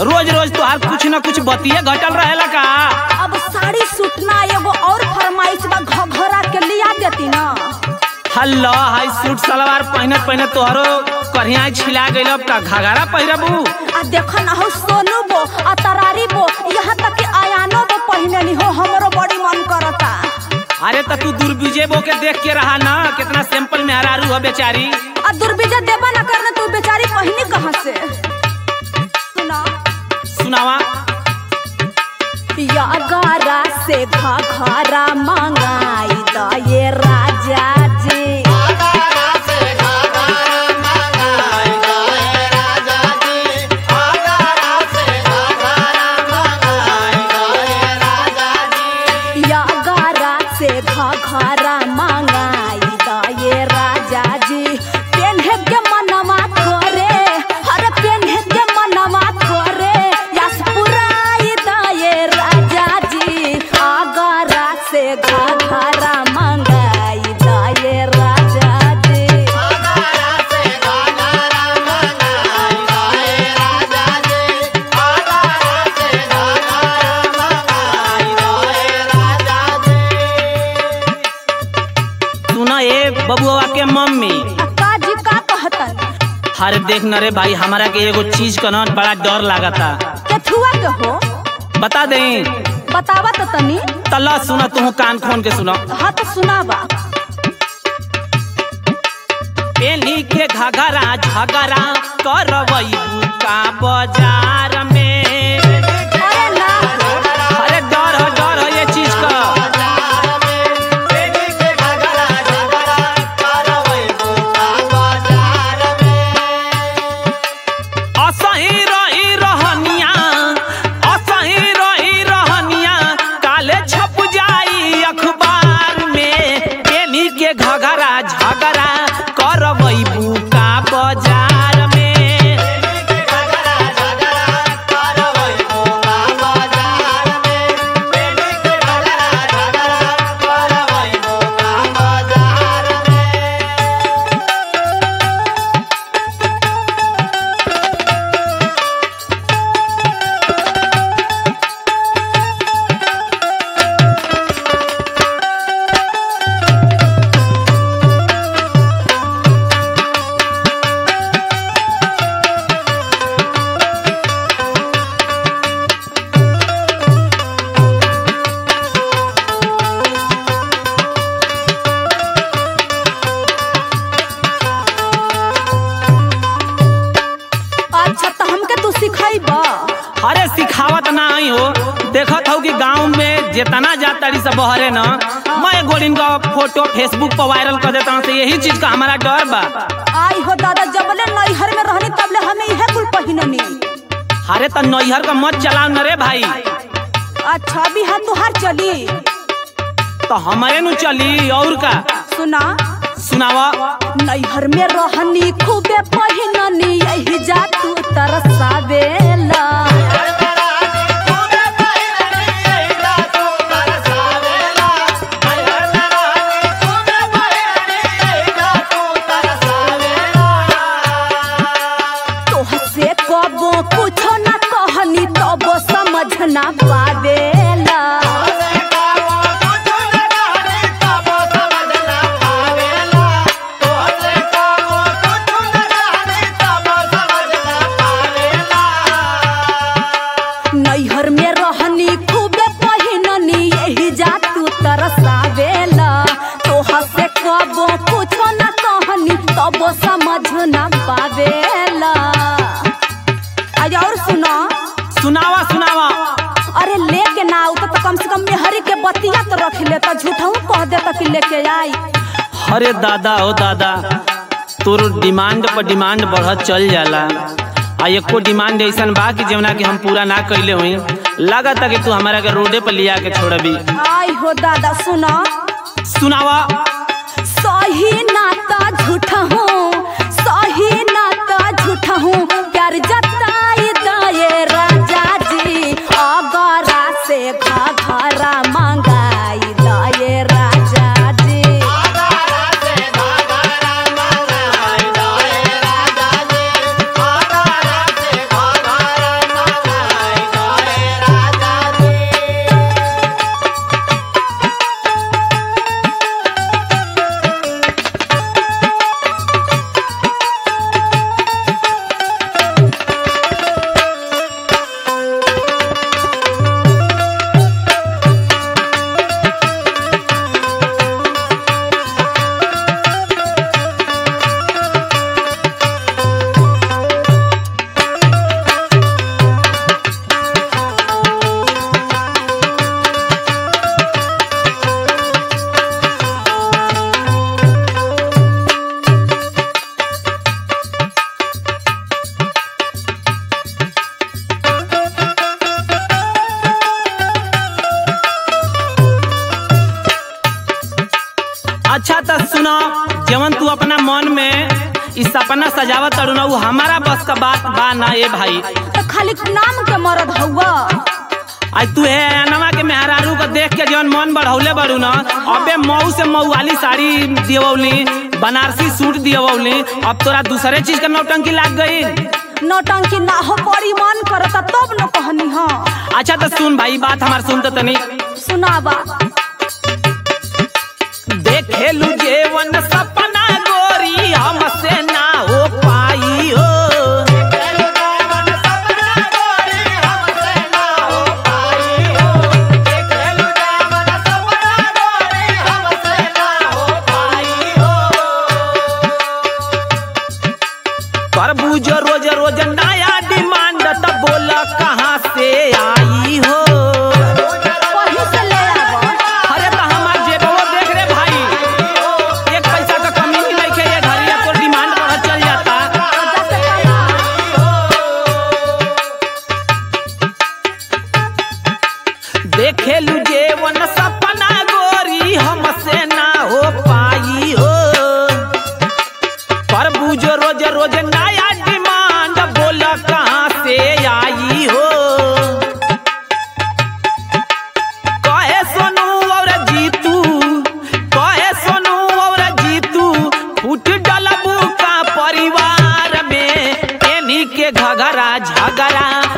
रोज रोज तोहार कुछ न कुछ बतिये घटल रहेला का अब साड़ी सूटना एगो और फरमाइश बा घघरा के लिया देती ना हल्ला हाई सूट सलवार पहनत पहनत तोहरो करिया छिला गइल अब का घाघरा पहिरबू आ देखो ना हो सोनू बो आ तरारी बो यहाँ तक कि आयानो बो पहने ली हो हमरो बड़ी मन करता अरे त तू दुर्विजय बो के देख के रहा ना कितना सिंपल में हरारू हो बेचारी आ दुर्विजय देबा ना करने तू बेचारी पहनी कहाँ से सुना सुनावा या गारा से घघरा मंगाई द ये राजा जी या गारा से घघरा मंगाई द ये राजा जी पेन्हे के मनवा करे हर पेन्हे के मनवा करे यस पुराई द ये राजा जी आगरा से घघरा मंगाई द ये राजा जी सुना ए बबुआ के मम्मी अक्का जी का कहतन हरे देख न रे भाई हमारा के एगो चीज का ना बड़ा डर लागता केथुआ के हो बता दे बतावा तो तनी तल्ला सुना तू कान खोन के सुना हाँ तो सुनावा पेनी के घघरा झगड़ा करवैबू का बाजार में अरे ना हो अरे डर हो डर हो ये चीज का असही रही रहनिया असही रही रहनिया काले छप जाई अखबार में पेनी के घघरा झगड़ा करवैबू का बाजार में अच्छा तो हमके तू सिखाइबा अरे सिखावत ना आई हो देखत हो कि गांव में जितना जाताड़ी सब बहरे ना मैं गोलिन का फोटो फेसबुक पर वायरल कर देता हूँ यही चीज का हमारा डर बा आई हो दादा जबले नैहर में रहनी तबले हमें इहे कुल पहिननी अरे त नैहर का मत चलाओ न रे भाई अच्छा अभी हम तुहार चली तो हमारे नु चली और का सुना सुनावा नैहर में रहनी खूबे पहिननी यही जा तू तरसावेला तोह से कबो कुछो ना कहनी तब समझ ना पावेला नैहर में रहनी खूबे पहिननी यही जा तू तरसावेला तोह से कबो कुछो ना कहनी तब समझ ना पावेला आज और सुना सुनावा सुनावा अरे लेके ना आऊ तो, तो कम से कम मेहरी के बतिया तो रख लेता झूठा कह देता कि लेके आई अरे दादा ओ दादा तोर डिमांड पर डिमांड बढ़त चल जाला आ एको डिमांड ऐसन बा कि जवना कि हम पूरा ना कैले हुई लागत कि तू हमारा के रोडे पर लिया के छोड़बी आई हो दादा सुना सुनावा सही नाता झूठा हूँ सही नाता झूठा हूँ प्यार जताई दाए राजा जी अगरा से घघरा मंगाई दाए राजा जी इस सपना सजावत तड़ू ना उ हमारा बस का बात बा ना ए भाई तो खाली नाम के मरद हउआ आज तू है अनवा के मेहरारू को देख के जवन मन बढ़ौले बड़ू ना अबे मऊ से मऊ वाली साड़ी दियवली बनारसी सूट दियवली अब तोरा दूसरे चीज का नौटंकी लाग गई नौटंकी ना हो बड़ी मन करता तब न कहनी हाँ अच्छा तो सुन भाई बात हमार सुन तो तनी सुनावा देखेलू जेवन सपना गोरी हमसे ना हो पाई हो तरबूज रोज रोज नया डिमांड त बोल कहाँ से आई हो कहीं से ले आवा अरे तो हमार जेबो देख रे भाई एक पैसा का कमी नहीं लइके ये घरिया तो डिमांड बढ़ चल जाता वजह से कमा देखेलू जेवन सपना गोरी हमसे ना हो पाई हो तरबूज रोज रोज नया डिमांड बोल कहाँ से आई हो कहे सोनू और जीतू कहे सोनू और जीतू फूट डलबू का परिवार में एनी के घघरा झगड़ा